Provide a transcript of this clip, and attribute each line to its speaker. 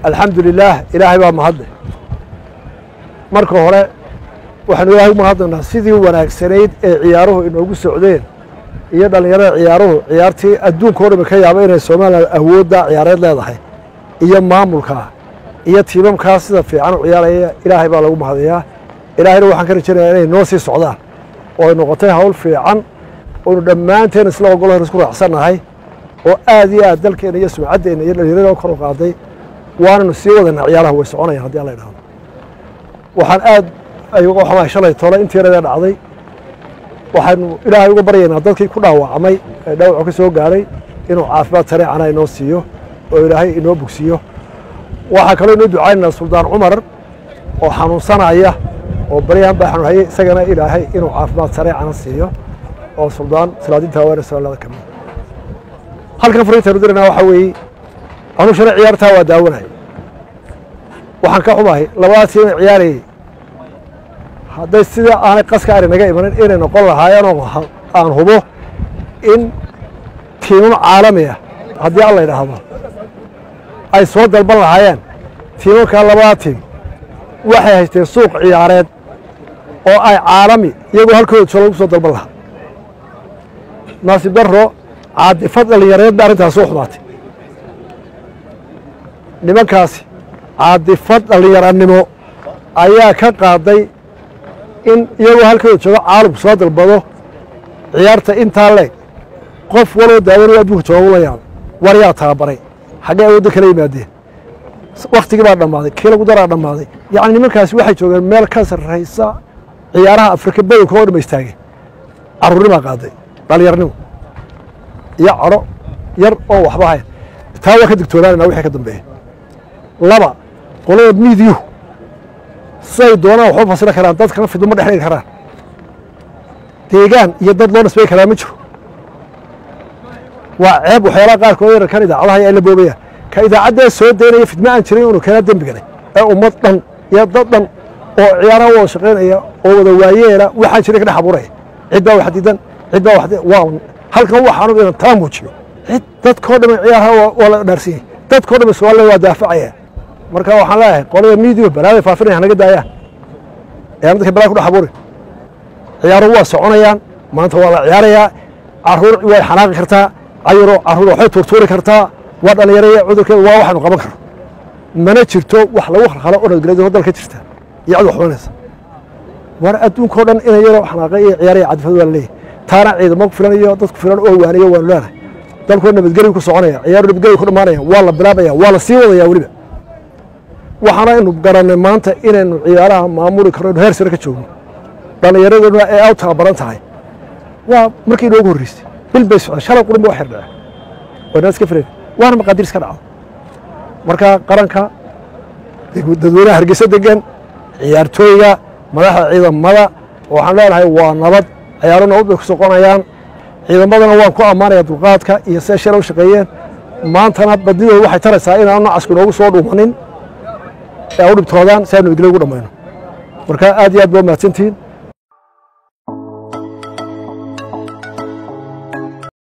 Speaker 1: alxamdu lilaah ilaahay baa mahadle marka hore waxaanu ilaahay u mahadnaynaa sidii wanaagsanayd ee ciyaaruhu inoogu socdeen iyo dhallinyarada ciyaaruhu ciyaartii adduunka o dhami ka yaaba inay somalilan awoodda ciyaareed leedahay iyo maamulkaa iyo tiimamkaa sida fiican u ciyaaraya ilaahay baa lagu mahadayaa ilaahayna waxaan ka rajaynayaa inay noo sii socdaan oo ay noqotay hawl fiican oonu dhammaanteen isla ogolo hor isku raacsannahay oo aad iyo aad dalkeenna iyo sumcaddeenna iyo dhallinyarada kor u qaaday waananu sii wadanaa ciyaaraha way soconayaan haddii alla idhahdo waxaan aad ayuga xamahay shalay tole intiinadee dhacday waxaanu ilaahay uga baryaynaa dadkii ku dhaawacmay ee dhaawacu ka soo gaadhay inuu caafimaad sareecana inoo siiyo oo ilaahay inoo bogsiiyo waxaa kaloo inoo ducaynaynaa suldaan cumar oo xanuunsanaya oo baryahan baa xanuun hayay isagana ilaahay inuu caafimaad sareecana siiyo oo suldaan salaadinta haweene soolada ka mid halkan fariintaynu diranaa waxaa weeye anuu shalay ciyaartaa waa daawanay waxaan ka xumahay labadaa tiim ee ciyaarayay hadday sida aanay qaska ari naga imanin inay noqon lahaayeen oo aan hubo in tiimam caalami ah haddii alla idhaahdo ay soo dalban lahaayeen tiimamkaa labadaa tiim waxay haysteen suuq ciyaareed oo ay caalami iyagoo halkooda jooga lagu soo dalban lahaa naasib darro caadifad dhallinyareed ba arrintaas soo xumaatay nimankaasi caadifad dhallinyaranimo ayaa ka qaaday in iyagoo halkooda jooga caalamku soo dalbado ciyaarta intaa leeg qof waloo daawanaya adduunka jooga ula yaabay war yaa tababaray xaggee awoodda kala yimaadeen wakhtigii baa dhammaaday kii lagu daraa dhammaaday yacni nimankaasi waxay joogeen meel ka sarraysa ciyaaraha afrika badanka oo dhama istaageen carruurnimaa qaaday dhallinyarnimo iyo cadho yar oo waxba hayn taa waa ka digtoonaanayna wixii ka dambeeya laba qolada miidiyuhu siday doonaan waxba fasili karaan dadkana fidmo ma dhexdhigi karaan deegaan iyo dad loo nisbay karaa ma jiro waa ceeb waxyaalaha qaarkood yararkan idaacadaha ay la boobayaan ka idaacaddee soo daynaya fidmo aan jirin inuu keenaa dembigalay ee ummad dhan iyo dad dhan oo ciyaaraha wada shaqaynaya oo wada waayeela waxaan jirin ka dhex abuuraya cid baa wax diidan cid baa wax waa halkan waxaanu inan taa muujiyo cid dadkoo dhan ciyaaraha waa la dhaarsiiyey dadkoo dhan soomaaliya waa daafacaya marka waxaan leeyahay qolada miidiyo balaaday faafinaya hanaga daayaan ee dadka balaa ku dhex abuurin ciyaaruhu waa soconayaan maanta waa la ciyaarayaa caruur way xanaaqi kartaa cayuro caruur waxay tuurtuuri kartaa waa dhallinyaraya cudurkeeda waa waxaynu qaban karno mana jirto wax lagu khalkhalo oo nabadgelyo dalka jirta iyo cid waxbanaysa war adduunkao dhan inay yaroo xanaaqay iyo ciyaaraya cadifad waa la leeyahay taana ciidamo ku filan iyo dad ku filan oo waaniyo waanu leenahay dalkoo nabadgelyo ku soconaya ciyaaru nabadgelyo ku dhammaanaya waa la bilaabaya waa la sii wadaya weliba waxaana aynu garannay maanta inaynu ciyaaraha maamuli karno inu heer sare ka joogno dhallinyaraduna ee aw tababaran tahay waa markii inoogu horreysay bil bay socdeen shalay qurun ba wax yardhace waynaa iska filayn waana maqaadiir iska dhacdo marka qaranka dadweynaha hargeysa degan ciyaartooyga madaxda ciidamada waxaan leenahay waa nabad ciyaaro nabad bay ku soqonayaan ciidamadana waan ku ammaanaya dulqaadka iyo siday shalay u shaqeeyeen maantana badidooda waxay taraysaa inaanu nacasku inoogu soo dhuumanin ee u dhibtoodaan si aynu nabadgelyo ugu dhammayno marka aad iyo aad baa mahadsantihiin